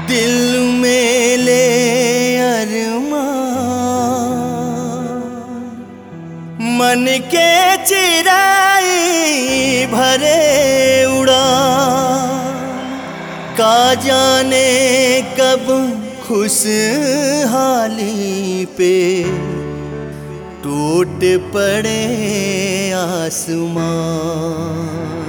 दिल में ले अरमान मन के चिराई भरे उड़ा का जाने कब खुशहाली पे टूट पड़े आसमान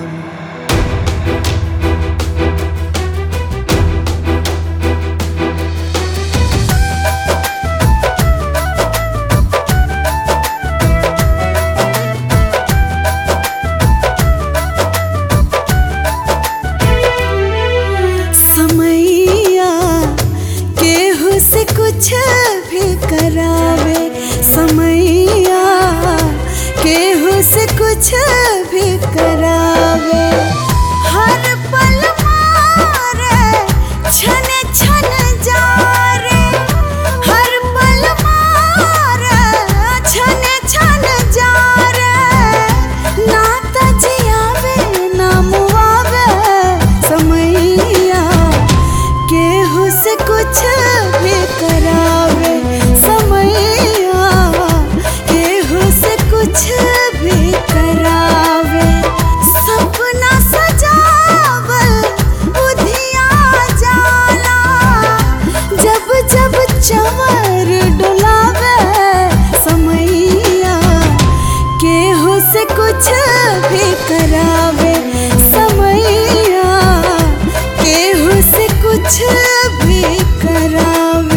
समैया केहू से कुछ भी करावे समैया केहू से कुछ भी करावे हर पल मारे छन छन जा रे हर पल मारे छन छन जा रे ना तजियावे ना मुआवे समैया केहू से कुछ भी करावे समैया केहू से कुछ भी करावे सपना सजावल बुधिया जाला जब जब चवर डुलावे समैया केहू से कुछ भी करावे समैया केहू से कुछ भी करावे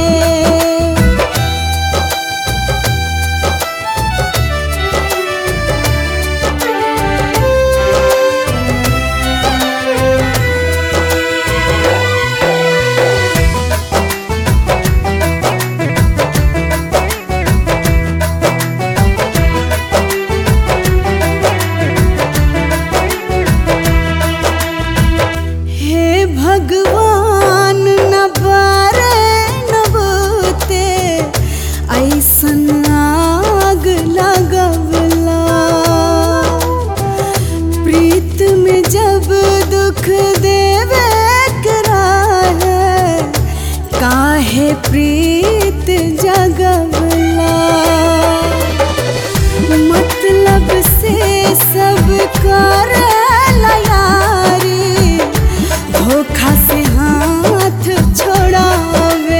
हे भगवान न बारे न बोते ऐसन आग लगवला प्रीत में जब दुख देवे करा है काहे प्रीत जगवला मतलब से सब कर यारी धोखा से हाथ छोड़ावे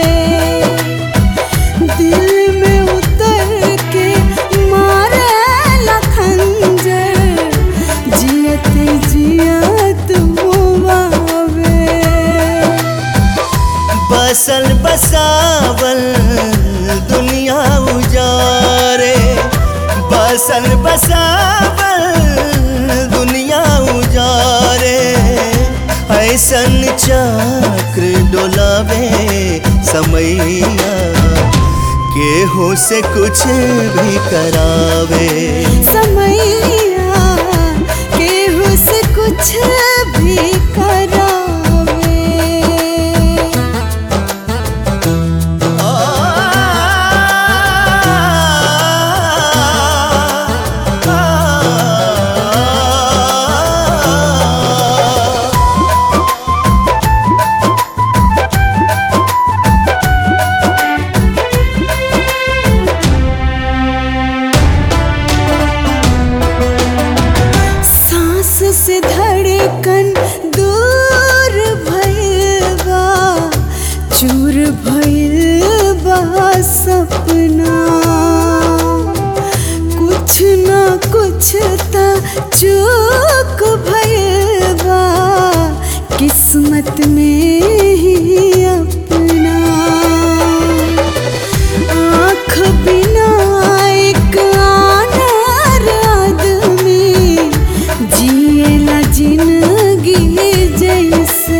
दिल में उतर के मारे लखंजर जियत जियत मुआवे बसल बसावल दुनिया उजारे बसल बसावल दुनिया उजारे ऐसन चक्र डोलावे समैया केहू से कुछ भी करावे समैया केहू से कुछ भी करावे सांस से धड़कन दूर भइल बा चूर भइल बा सपना कुछ ना कुछ त चूक भइल बा किस्मत में ही अपना आँख बिना एक आनर आदमी जिएला जिंदगी जैसे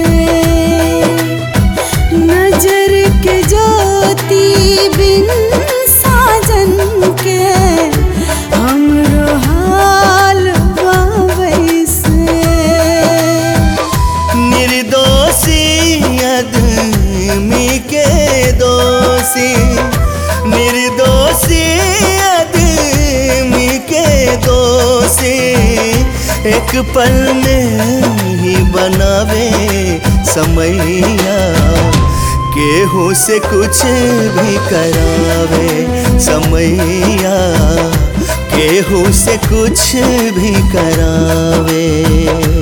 नजर के ज्योति बिन साजन के हमरो हाल बा वैसे निर्दोषी आदमी के दोषी निर्दोषी आदमी के दोषी एक पल में ही बनावे समैया केहू से कुछ भी करावे समैया केहू से कुछ भी करावे